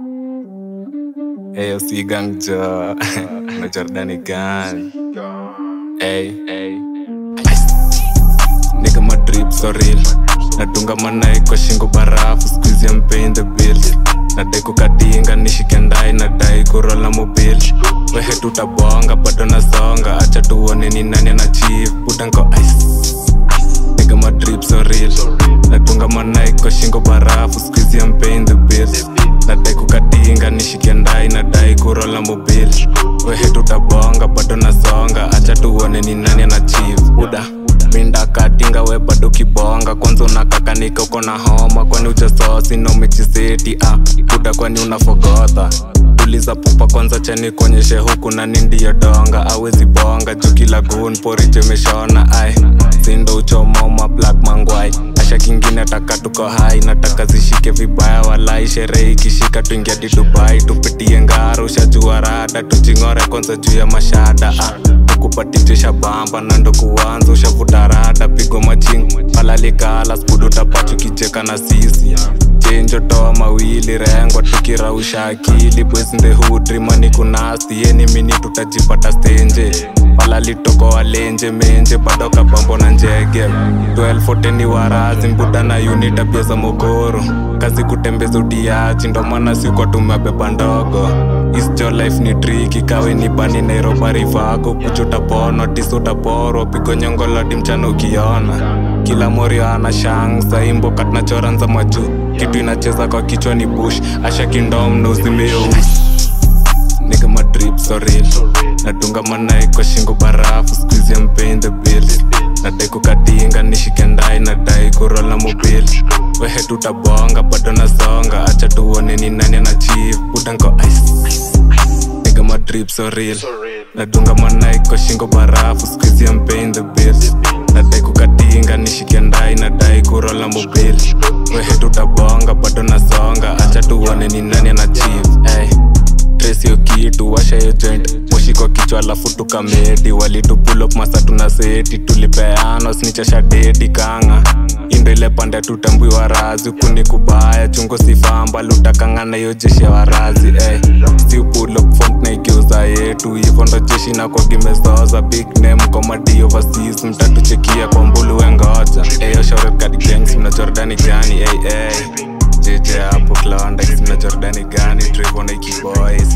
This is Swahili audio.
Eyo si gang jo na Jordani gang Ey, ey Nigga my drip so real Nadunga manai kwa shingo barafu Squeeze I'm paying the bills Nadai kukatinga nishike ndai Nadai kurola mobil Wehe tutabonga bado nasonga Acha tuone ni nani anachieve Buda nko ice Nigga my drip so real Nadunga manai kwa shingo barafu Squeeze I'm paying the bills Nadai kukatinga nishike ndai Nadai kurola mobil Wehe tutabonga bado nasonga Acha tuone ni nani anachieve Buda minda katinga we bado kibonga kwanza unakakanika uko na homa kwani ujasosi na umechiseti ah. buda kwani unafogotha tuliza pupa kwanza chani kuonyeshe huku nani ndiyo donga awezi bonga juu kila gun porijemeshona ai sindo uchomoma black mangwai asha kingine taka tuko hai nataka zishike vibaya walai sherehe ikishika tuingia di dubai tupitie ngara ushajua rada tujing'ore kwanza juu ya mashada ah kupatitisha bamba nando kuanza ushavuta rada pigo maching palalikala spudu tapachu kicheka na sisi chenjo toa mawili rengo tukirausha akili bwesnde hudrimani kunasti yeni mini tutajipata stenje palalitoko walenje menje bado kabambo na njege 12 ni warazi mbuda na uni tabia za mogoro kazi kutembeza utiaji ndo maana sikwa tumebeba ndogo isjo life ni triki kawe ni bani nairobari vako kuchuta pono tisutaporo pigo nyongolodi mchana ukiona kila morio ana shang saimbo katnachora nza majuu kitu inacheza kwa kichwa ni bush asha kindom na uzimeo Nigga my drip so real Nadunga manai kwa shingo barafu Squeeze I'm paying the bills Nadai kukatinga nishike ndai Nadai kurola mobil Wehe tutabonga bado nasonga Acha tuone ni nani anachieve Buda nko ice Nigga my drip so real Nadunga manai kwa shingo barafu Squeeze I'm paying the bills Nadai kukatinga nishike ndai Nadai kurola mobil Wehe tutabonga bado nasonga Acha tuone ni nani anachieve hey trace hiyo kitu washa hiyo joint moshi kwa kichwa alafu tukamedi walitupulop masa tuna seti tulipeano snichasha dedi kanga indo ile pande tutambui warazi huku ni kubaya chungo sifamba lutakangana hiyo jeshi ya warazi eh. si upulop fom naigeuza yetu hivyo ndo jeshi na kwa gimezoza big name komadi overseas mtatuchekia kwa mbulu wengoja eyo shore kadi gangs mna jordani gani hey, hey. JJ hapo Klondex mna Jordani gani Trevor na Iki Boys